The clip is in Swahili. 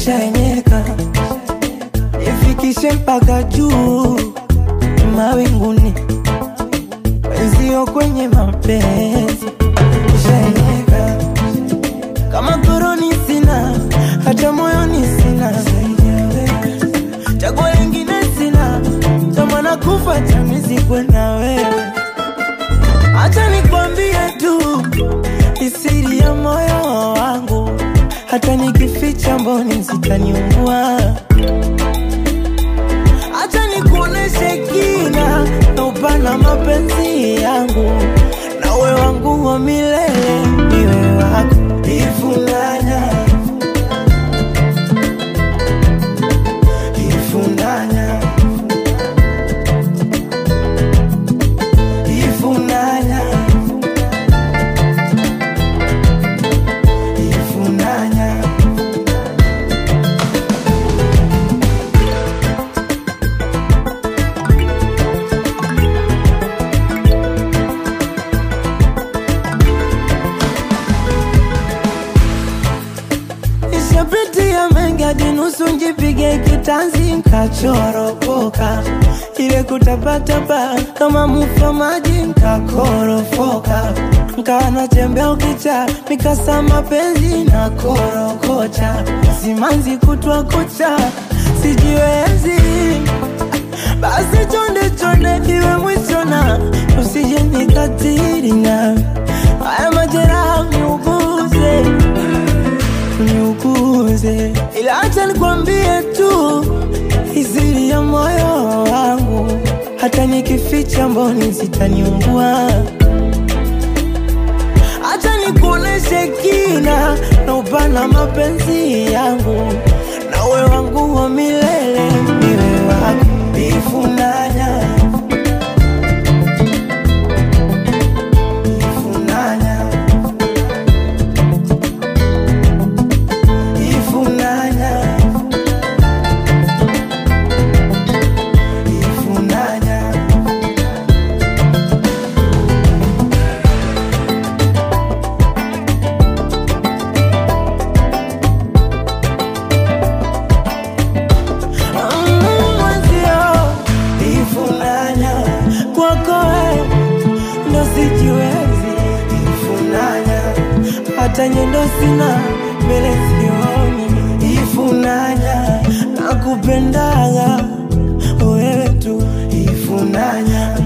nishaenyeka ifikishe mpaka juu mawinguni wenzio kwenye mapenzi nishaenyeka kama koroni sina hata moyoni sina chaguo lingine sina tamana kufa chamizikwe na wewe Acha nikwambie tu isiri ya moyo wangu, hata nikificha mboni zitaniua. Acha nikuoneshe kina na upana mapenzi yangu, nawe wangu wa milele, niwe wako ifunanya ifunanya ifunanya ifunanya Nishapitia mengi hadi nusu njipige kitanzi nkachoropoka, ile kutapatapa kama mufa maji nkakorofoka, nkawa natembea ukicha mikasa mapenzi na korokocha, simanzi kutwa kucha sijiwezi basi chonde chonde iwe mwisho na usije nikatiri na haya majeraha niuguze niuguze, ila acha nikwambie tu iziri ya moyo wangu, hata nikificha mboni zitaniumbua. Acha nikuoneshe kina na upana mapenzi yangu, nawe wangu wa milele, niwe wako ifunanya ifunanya ifunanya ifunanya Mm, mwenzio ifunanya kwako we ndo sijiwezi ifunanya hata nyendo sina mbele sioni ifunanya nakupendaga wewe tu ifunanya